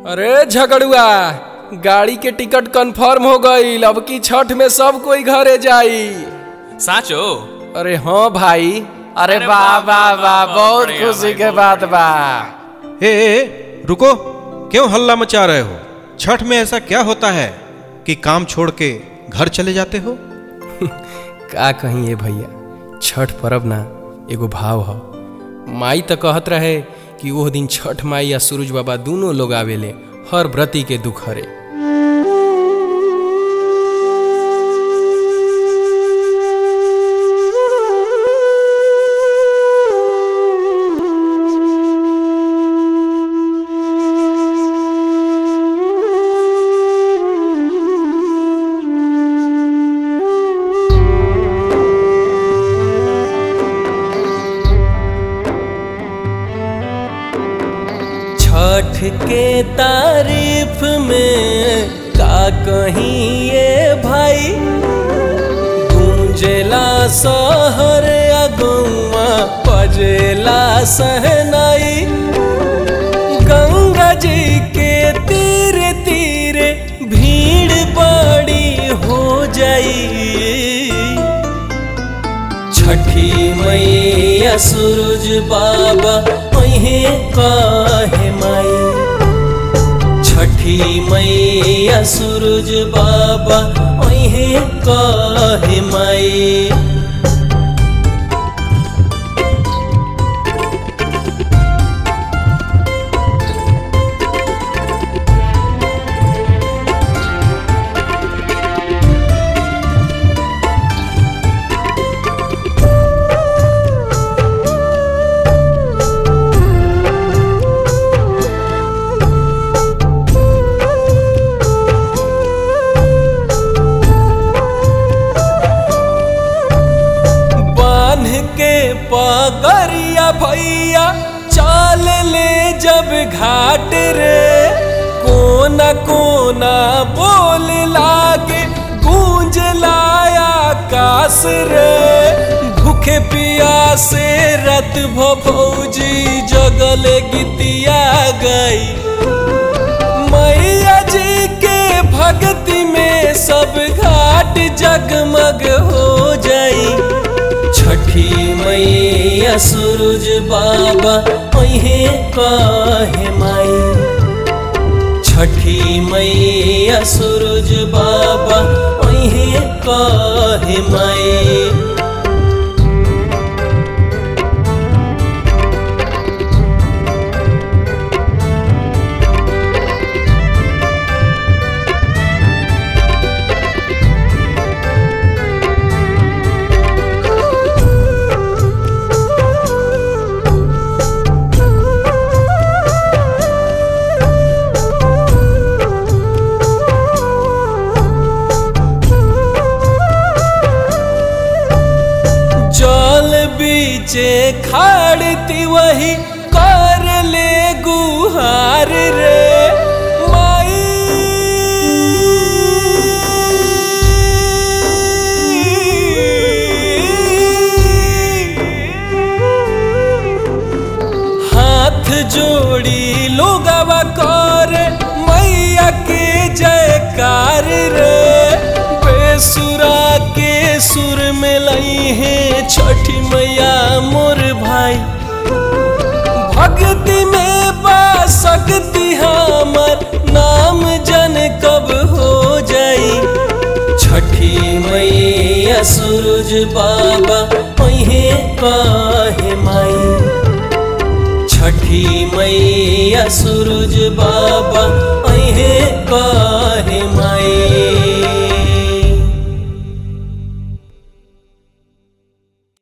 अरे झगड़ुआ गाड़ी के टिकट कंफर्म हो गईल अब की छठ में सब कोई घरे जाई साचो अरे हाँ भाई अरे अरे वाह वाह, वाह वाह, वाह बहुत बहुत बढ़िया खुशी भाई, के बहुत बात बढ़िया। बा ए, ए रुको क्यों हल्ला मचा रहे हो छठ में ऐसा क्या होता है कि काम छोड़ के घर चले जाते हो का कहीं ये भैया छठ पर्व ना एगो भाव ह माई तो कहत रहे कि ओह दिन छठ माई या सूरज बाबा दोनों लोग आवेले हर व्रती के दुख हरे छठ के तारीफ में का कहीं ये भाई गूंजेला सहर अगुआ पजेला सहनाई गंगा जी के तीर तीरे भीड़ बड़ी हो जाई छठी मैया सूरज बाबा ओहे काहे माई छठी मैया सूरज बाबा ओहे काहे माई बांध के पगरिया भैया चाल ले जब घाट रे कोना कोना बोल लागे गूंज लाया आकाश रे भूखे पियासे रत भौजी जगल गीतिया गई मैया जी के भक्ति में सब घाट जगमग हो जाई छठी मैया सूरज बाबा ओहे काहे माई छठी मैया सूरज बाबा ओहे काहे माई जल बीचे खाड़ती वही कर ले गुहार रे माई हाथ जोड़ी लोगवा कर मैया के जयकार रे बेसुरा के सुर में लई है छठी मैया मोर भाई भक्ति में बा सकती हमर नाम जन कब हो जाई छठी मैया सूरज बाबा ओहे काहे माई छठी मैया सूरज बाबा ओहे का